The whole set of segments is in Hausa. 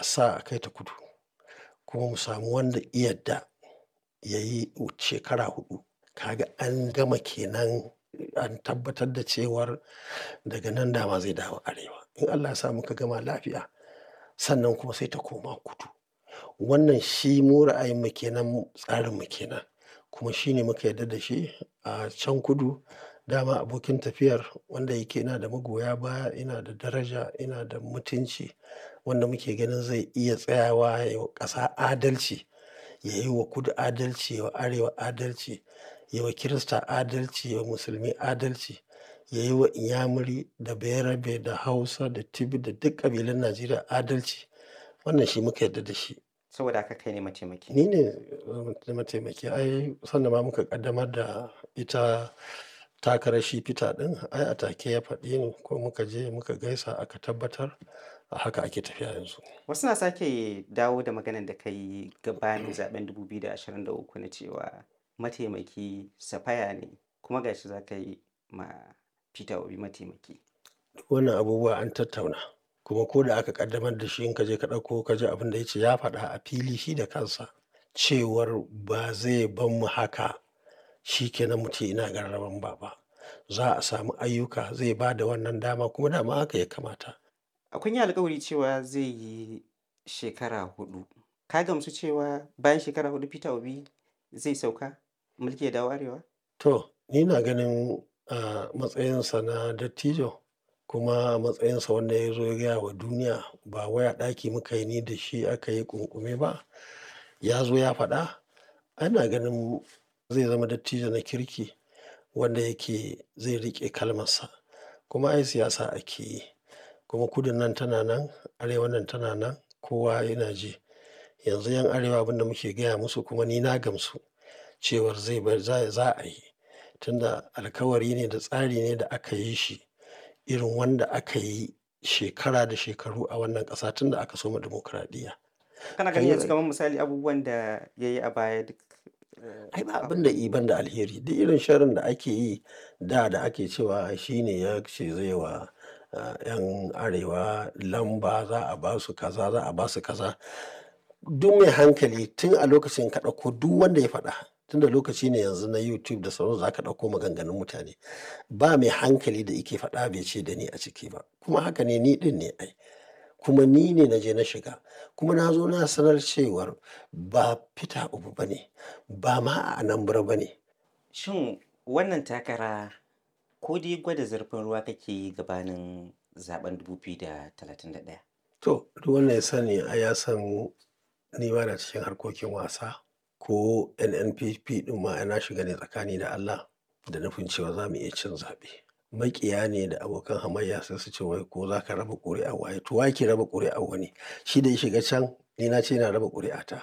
a sa a kai ta kudu kuma mu samu wanda ya yadda ya yi shekara huɗu. Kaga an gama kenan an tabbatar da cewar daga nan dama zai dawo arewa. In Allah ya sa muka gama lafiya sannan kuma sai ta koma kudu. Wannan shi mu ra'ayin mu kenan, tsarin mu kenan kuma shi ne muka yarda da shi a can kudu. Dama abokin tafiyar wanda yake yana da magoya baya, yana da daraja, yana da mutunci wanda muke ganin zai iya tsayawa ya yi wa ƙasa adalci, ya yi wa kudu adalci, ya wa arewa adalci, ya yi wa Kirista adalci, ya yi wa musulmi adalci, ya yi wa inyamuri da bayarabe da hausa da tibi da duk ƙabilun Najeriya adalci. Wannan shi muka yarda da shi. Saboda haka kai ne mataimaki. Ni ne mataimaki. Ai sanda ma muka ƙaddamar da ita takarar shi Peter ɗin ai a take ya faɗi ni ko muka je muka gaisa aka tabbatar a haka ake tafiya yanzu. Wasu na sake dawo da maganan da ka yi gabanin zaɓen 2023 na cewa mataimaki Safaya ne kuma ga shi za ka yi ma Peter Obi mataimaki. Duk wannan abubuwa an tattauna kuma ko da aka ƙaddamar da shi in ka je ka ɗauko ka ji abin da ya ce ya faɗa a fili shi da kansa cewar ba zai bar mu haka shi kenan mu ce ina gararan ba ba. Za a samu ayyuka zai ba da wannan dama kuma dama haka ya kamata. Kun yi alkawari cewa zai yi shekara huɗu. Ka gamsu cewa bayan shekara huɗu Peter Obi zai sauka mulki ya dawo arewa? To, ni ina ganin a matsayinsa na dattijo kuma a matsayinsa wanda ya zo ya gaya wa duniya ba wai a ɗaki muka yi ni da shi aka yi ƙunƙume ba. Ya zo ya faɗa. Ana ganin zai zama dattijo na kirki wanda yake zai riƙe kalmarsa. Kuma ai siyasa ake yi kuma kudun nan tana nan, arewan nan tana nan kowa yana ji. Yanzu 'yan arewa abin da muke gaya musu kuma ni na gamsu cewar zai bar za za a yi. Tunda alkawari ne da tsari ne da aka yi shi irin wanda aka yi shekara da shekaru a wannan ƙasa tun da aka soma dimokuraɗiyya. Kana ganin yanzu kamar misali abubuwan da ya yi a baya duk. Ai ba abin da i ban da alheri. Duk irin sharrin da ake yi da da ake cewa shi ne ya ce zai wa 'yan arewa lamba za a ba su kaza, za a ba su kaza. Duk mai hankali tun a lokacin ka ɗauko duk wanda ya faɗa tunda lokaci ne yanzu na YouTube da sauransu za ka ɗauko maganganun mutane. Ba mai hankali da yake faɗa bai ce da ni a ciki ba. Kuma haka ne ni ɗin ne ai. Kuma ni ne na je na shiga kuma na zo na sanar cewar ba Peter Obi ba ne, ba ma a Anambra ba ne. Shin wannan takara ko dai gwada zurfin ruwa kake yi gabanin zaɓen 2031? To, duk wanda ya sani ai ya san ni ba na cikin harkokin wasa ko NNPP ɗin ma na shiga ne tsakani da Allah da nufin cewa za mu iya cin zaɓe. Maƙiya ne da abokan hamayya sai su ce wai ko za ka raba ƙuri'ar waye. To wa yake raba ƙuri'ar wani? Shi da ya shiga can ni na ce ina raba ƙuri'ata.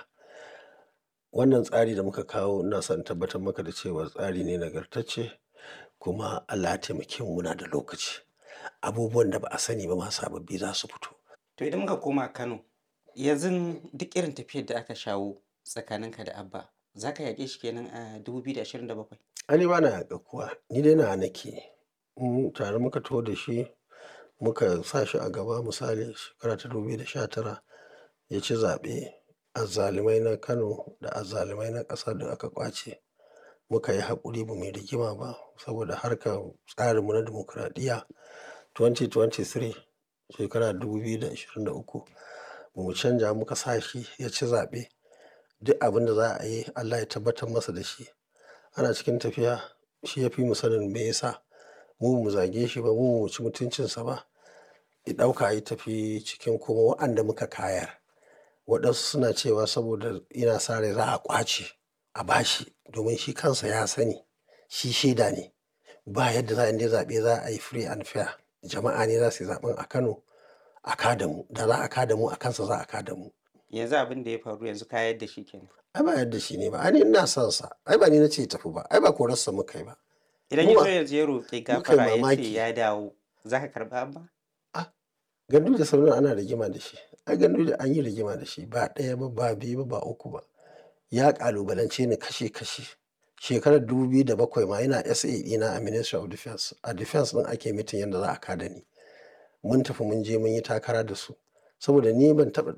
Wannan tsari da muka kawo ina son in tabbatar maka da cewa tsari ne nagartacce kuma Allah ya taimake mu muna da lokaci. Abubuwan da ba a sani ba ma sababbi za su fito. To idan muka koma Kano, yanzu duk irin tafiyar da aka shawo tsakaninka da Abba, za ka yaƙe shi kenan a 2027? Ai ni ba na yaƙar kowa, ni dai nawa nake. In tare muka taho da shi muka sa shi a gaba misali shekara ta 2019 ya ci zaɓe. Azzalumai na Kano da azzalumai na ƙasa duk aka ƙwace. Muka yi haƙuri ba mu yi rigima ba saboda harkar tsarinmu na dimokuraɗiyya. 2023 shekara 2023 ba mu canja muka sa shi ya ci zaɓe. Duk abin da za a yi Allah ya tabbatar masa da shi. Ana cikin tafiya shi ya fi mu sanin me ya sa. Mu ba mu zage shi ba, mu ba mu ci mutuncinsa ba. Ya ɗauka ya tafi cikin kuma wa'anda muka kayar. Waɗansu suna cewa saboda ina sa rai za a ƙwace a ba shi domin shi kansa ya sani shi shaida ne. Ba yadda za a indai zaɓe za a yi free and fair. Jama'a ne za su yi zaɓen a Kano a ka da mu. Da za a ka da mu a kansa za a ka da mu. Yanzu abin da ya faru yanzu ka yar da shi kenan. Ai ba yadda shi ne ba. Ai ni ina son sa. Ai ba ni na ce ya tafi ba. Ai ba korarsa muka yi ba. Idan Mu ya ba- zo yanzu ya roƙi muka yi gafara ya ce mamaki. ya dawo, za ka karɓa Abba? Gandu da Sardauna ana rigima da shi. Ai gandu da an yi rigima da shi ba ɗaya ba, ba biyu ba, ba uku ba. Ya ƙalubalance ni kashe kashe. Shekarar 2007 ma yana SA ɗina a Ministry of Defence. A Defence ɗin ake mitin yadda za a ka da ni. Mun tafi mun je mun yi takara da su. Saboda ni ban taɓa